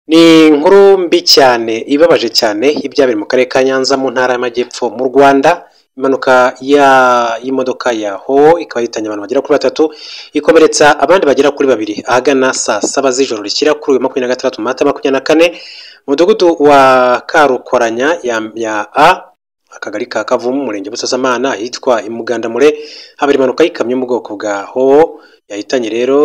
Ni inkuru mbi cyane ibabaje cyane y'ibyabereye mu karere ka Nyanza mu ntara y'Amajyepfo mu Rwanda, impanuka y'imodoka ya hoho ikaba yahitanye abantu bagera kuri batatu, ikomeretsa abandi bagera kuri babiri ahagana saa saba z'ijoro rishyira kuri uyu wa makumyabiri na gatandatu Mata makumyabiri na kane, mu mudugudu wa Karukoranya ya A, akagari ka Kavumu, umurenge Busasamana, ahitwa i Mugandamure habera impanuka y'ikamyo yo mu bwoko bwa hoho yahitanye rero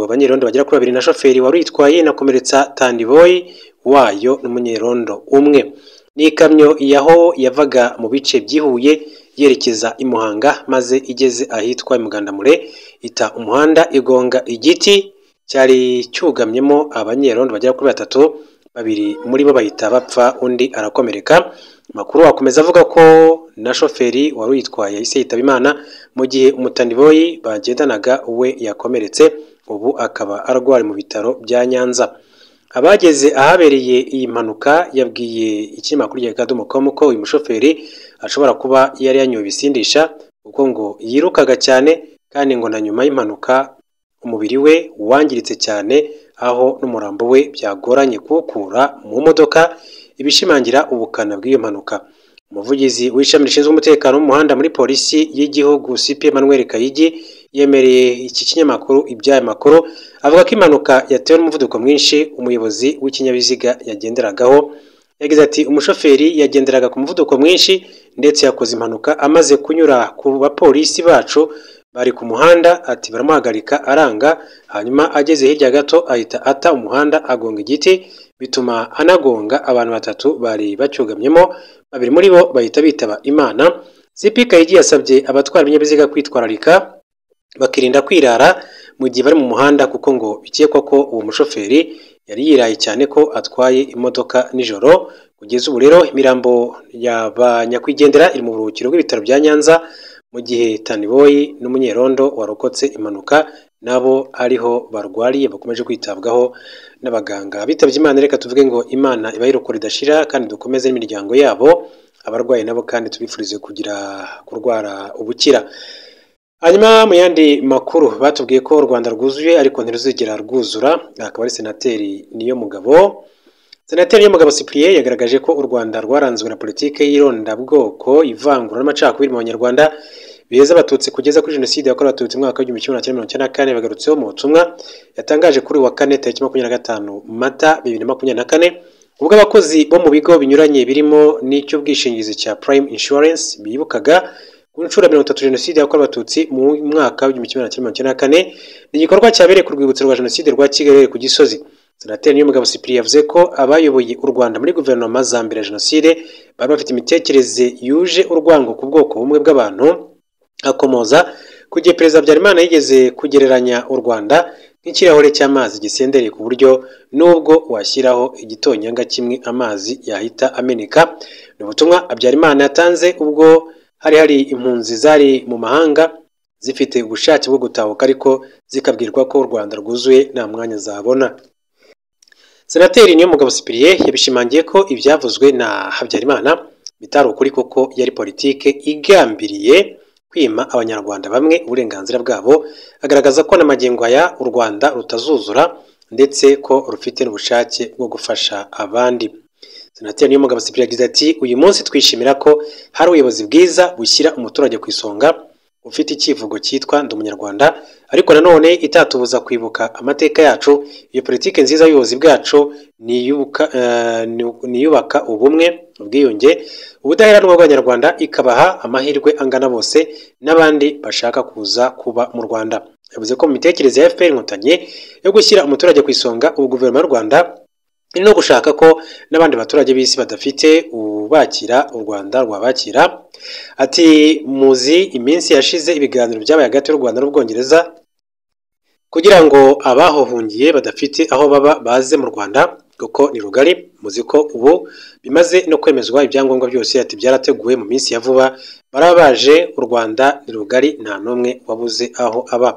abanyerondo bagera kuri babiri na shoferi wari uyitwaye inakomeretsa tandiboyi wayo n'umunyerondo umwe. Ni ikamyo ya hoho yavaga mu bice by'i Huye yerekeza i Muhanga maze igeze ahitwa i Mugandamure ita umuhanda igonga igiti cyari cyugamyemo abanyerondo bagera kuri batatu, babiri muri bo bahita bapfa undi arakomereka. Amakuru akomeza avuga ko na shoferi wari uyitwaye yahise yitaba Imana, mu gihe umutandiboyi bagendanaga we yakomeretse ubu akaba arwariye mu bitaro bya Nyanza. Abageze ahabereye iyi mpanuka yabwiye ikinyamakuru cya Akadomo.com ko uyu mushoferi ashobora kuba yari yanyoye ibisindisha kuko ngo yirukaga cyane kandi ngo na nyuma y'impanuka umubiri we wangiritse cyane aho n'umurambo we byagoranye kuwukura mu modoka, ibishimangira ubukana bw'iyo mpanuka. Umuvugizi w'ishami rishinzwe umutekano w'umuhanda muri polisi y'igihugu CP Emmanuel Kayigi yemereye iki kinyamakuru iby'aya makuru, avuga ko impanuka yatewe n'umuvuduko mwinshi umuyobozi w'ikinyabiziga yagenderagaho, yagize ati umushoferi yagenderaga ku muvuduko mwinshi ndetse yakoze impanuka amaze kunyura ku bapolisi bacu bari ku muhanda ati baramuhagarika aranga, hanyuma ageze hirya gato ahita ata umuhanda agonga igiti, bituma anagonga abantu batatu bari bacyugamyemo, babiri muri bo bahita bitaba Imana. CP Kayigi yasabye abatwara ibinyabiziga kwitwararika bakirinda kwirara mu gihe bari mu muhanda kuko ngo bikekwa ko uwo mushoferi yari yiraye cyane ko atwaye imodoka nijoro. Kugeza ubu rero imirambo ya ba nyakwigendera iri mu buruhukiro bw'ibitaro bya Nyanza, mu gihe Taniboyi n'umunyerondo warokotse impanuka nabo ariho barwariye bakomeje kwitabwaho n'abaganga bitabye Imana. Reka tuvuge ngo Imana ibayirokora idashira kandi dukomeze n'imiryango yabo, abarwayi nabo kandi tubifurize kugira kurwara ubukira. Hanyuma mu yandi makuru batubwiye ko u Rwanda rwuzuye ariko ntiruzigera rwuzura, akaba ari senateri Niyomugabo senateri Niyomugabo Cyprien yagaragaje ko u Rwanda rwaranzwe na politiki y'irondabwoko, ivangura n'amacakubiri mu banyarwanda beza abatutsi kugeza kuri jenoside yakorewe abatutsi mu mwaka w'igihumbi kimwe magana cyenda mirongo icyenda na kane, bagarutseho mu butumwa yatangaje kuri uyu wa kane tariki makumyabiri na gatanu Mata bibiri na makumyabiri na kane, ubwo abakozi bo mu bigo binyuranye birimo n'icy'ubwishingizi cya Prime Insurance bibukaga ku nshuro ya mirongo itatu jenoside yakorewe abatutsi mu mwaka w'igihumbi kimwe magana cyenda mirongo icyenda na kane, ni igikorwa cyabereye ku rwibutso rwa jenoside rwa Kigali ku Gisozi. Senateri Niyomugabo Cyprien yavuze ko abayoboye u Rwanda muri guverinoma za mbere ya jenoside bari bafite imitekerereze yuje urwango ku bwoko bumwe bw'abantu, akomoza ku gihe Perezida Habyarimana yigeze kugereranya u Rwanda nk'ikirahure cy'amazi gisendereye ku buryo n'ubwo washyiraho igitonyanga kimwe amazi yahita ameneka. Ni ubutumwa Habyarimana yatanze ubwo hari hari impunzi zari mu mahanga zifite ubushake bwo gutahuka ariko zikabwirwa ko u Rwanda rwuzuye nta mwanya zabona. Senateri Niyomugabo Cyprien yabishimangiye ko ibyavuzwe na Habyarimana bitari ukuri kuko yari politike igambiriye kwima abanyarwanda bamwe uburenganzira bwabo, agaragaza ko n'amagingo aya u Rwanda rutazuzura ndetse ko rufite n'ubushake bwo gufasha abandi. Senateri Niyomugabo Cyprien yagize ati uyu munsi twishimira ko hari ubuyobozi bwiza bushyira umuturage ku isonga, ufite icyivugo cyitwa ndi umunyarwanda ariko nanone itatubuza kwibuka amateka yacu. Iyo politiki nziza y'ubuyobozi bwacu ni iyubaka ubumwe, ubwiyunge, ubudaheranwa bw'abanyarwanda, ikabaha amahirwe angana bose n'abandi bashaka kuza kuba mu Rwanda. Yavuze ko mu mitekerereze ya FPR Inkotanyi yo gushyira umuturage ku isonga, ubu guverinoma y'u Rwanda ni no gushaka ko n'abandi baturage b'isi badafite ubakira u Rwanda rwabakira. Ati muzi iminsi yashize ibiganiro byabaye hagati y'u Rwanda n'Ubwongereza kugira ngo abahohungiye badafite aho baba baze mu Rwanda kuko ni rugari. Muzi ko ubu bimaze no kwemezwa ibyangombwa byose, ati byarateguwe mu minsi ya vuba baraba baje. U Rwanda ni rugari nta n'umwe wabuze aho aba.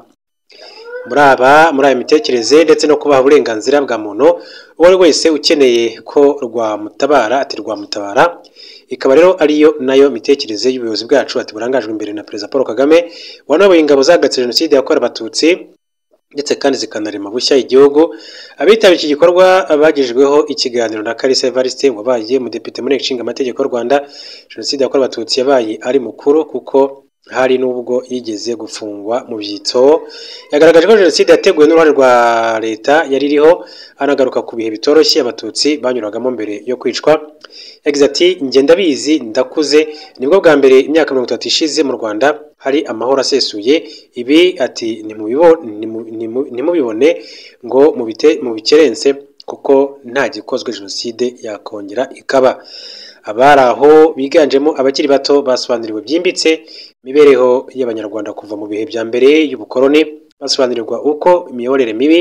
muri aba muri aya mitekerereze ndetse no kubaha uburenganzira bwa muntu uwo ari wese ukeneye ko rwamutabara ati rwamutabara ikaba rero ariyo nayo mitekerereze y'ubuyobozi bwacu. Ati burangajwe imbere na Perezida Paul Kagame wanayoboye ingabo zahagatse jenoside yakorewe abatutsi ndetse kandi zikanarema bushya igihugu abitabiriye iki gikorwa bagejejweho ikiganiro na Kalisa Evariste wabaye umudepite muri nshinga amategeko y'u Rwanda jenoside yakorewe abatutsi yabaye ari mukuru kuko hari n'ubwo yigeze gufungwa mu byitso yagaragaje ko jenoside yateguwe n'uruhare rwa leta yari iriho anagaruka ku bihe bitoroshye abatutsi banyuragamo mbere yo kwicwa yagize ati njye ndabizi ndakuze nibwo bwa mbere imyaka mirongo itatu ishize mu rwanda hari amahoro asesuye ibi ati "Ntimubibo- ntimu- ntimu- ntimubibone ngo mubite- mubikerense kuko nta gikozwe jenoside yakongera ikaba abari aho biganjemo abakiri bato basobanuriwe byimbitse imibereho y'abanyarwanda kuva mu bihe bya mbere y'ubukoloni basobanurirwa uko imiyoborere mibi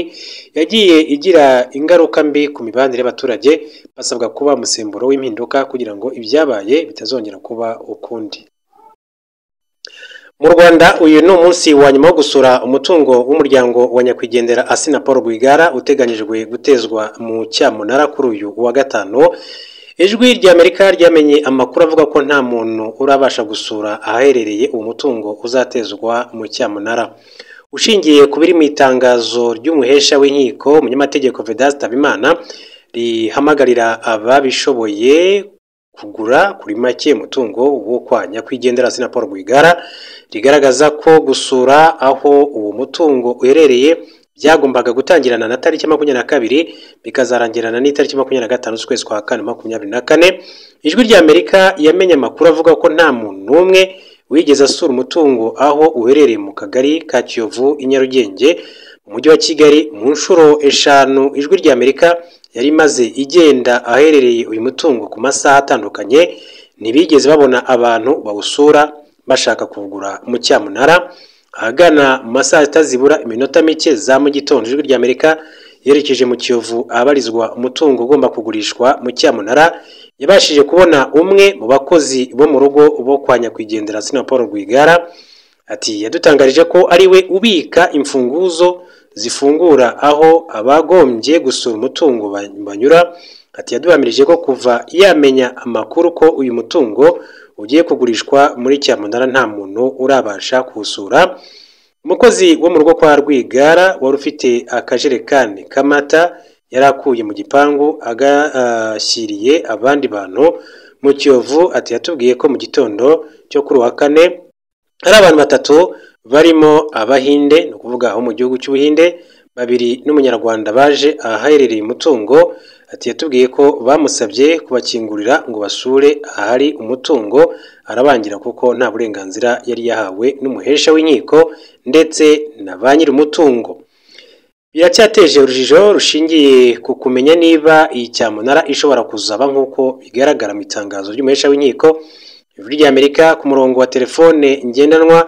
yagiye igira ingaruka mbi ku mibanire y'abaturage basabwa kuba umusemburo w'impinduka kugira ngo ibyabaye bitazongera kuba ukundi mu rwanda uyu ni umunsi wa nyuma wo gusura umutungo w'umuryango wa nyakwigendera asina paul rwigara uteganyijwe gutezwa mu cyamunara kuri uyu wa gatanu ijwi ry'amerika ryamenye amakuru avuga ko nta muntu urabasha gusura ahaherereye uwo mutungo uzatezwa mu cyamunara ushingiye ku biri mu itangazo ry'umuhesha w'inkiko umunyamategeko vedaste habimana rihamagarira ababishoboye kugura kuri make umutungo wo kwa nyakwigendera sina paul rwigara rigaragaza ko gusura aho uwo mutungo uherereye byagombaga gutangirana na tariki makumyabiri na kabiri bikazarangirana n'itariki makumyabiri na gatanu z'ukwezi kwa kane makumyabiri na kane ijwi ry'amerika yamenye amakuru avuga ko nta muntu n'umwe wigeze asura umutungo aho uherereye mu kagari ka kiyovu i nyarugenge mu mujyi wa kigali mu nshuro eshanu ijwi ry'amerika yari imaze igenda aherereye uyu mutungo ku masaha atandukanye ntibigeze babona abantu bawusura bashaka kuwugura mu cyamunara ahagana mu masaha atazibura iminota mike za mu gitondo ijwi ry'amerika yerekeje mu kiyovu ahabarizwa umutungo ugomba kugurishwa mu cyamunara yabashije kubona umwe mu bakozi bo mu rugo bo kwa nyakwigendera sina paul rwigara ati yadutangarije ko ari we ubika imfunguzo zifungura aho abagombye gusura umutungo ba- banyura ati yaduhamirije ko kuva yamenya amakuru ko uyu mutungo ugiye kugurishwa muri cyamunara nta muntu urabasha kuwusura umukozi wo mu rugo kwa rwigara wari ufite akajerekani k'amata yari akuye mu gipangu agashyiriye abandi bantu mu kiyovu ati yatubwiye ko mu gitondo cyo kuri uwa kane hari abantu batatu barimo abahinde ni ukuvuga aho mu gihugu cy'ubuhinde babiri n'umunyarwanda baje ahaherereye umutungo ati yatubwiye ko bamusabye kubakingurira ngo basure ahari umutungo arabangira kuko nta burenganzira yari yahawe n'umuhesha w'inkiko ndetse na ba nyiri umutungo biracyateje urujijo rushingiye ku kumenya niba iyi cyamunara ishobora kuzaba nk'uko bigaragara mu itangazo ry'umuhesha w'inkiko ijwi ry'amerika ku murongo wa telefone ngendanwa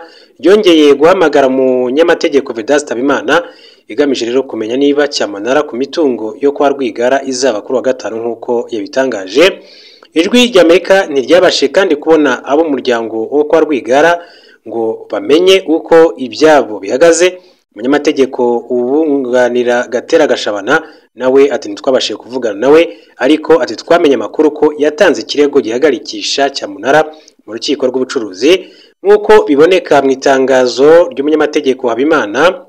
ryongeye guhamagara umunyamategeko vedaste habimana igamije rero kumenya niba cyamunara ku mitungo yo kwa rwigara izaba kuri wa gatanu nk'uko yabitangaje ijwi ry'amerika ntiryabashije kandi kubona abo mu muryango wo kwa rwigara ngo bamenye uko ibyabo bihagaze umunyamategeko ubunganira gatera gashabana nawe ati ntitwabashije kuvugana nawe ariko ati twamenye amakuru ko yatanze ikirego gihagarikisha cyamunara mu rukiko rw'ubucuruzi nk'uko biboneka mu itangazo ry'umunyamategeko habimana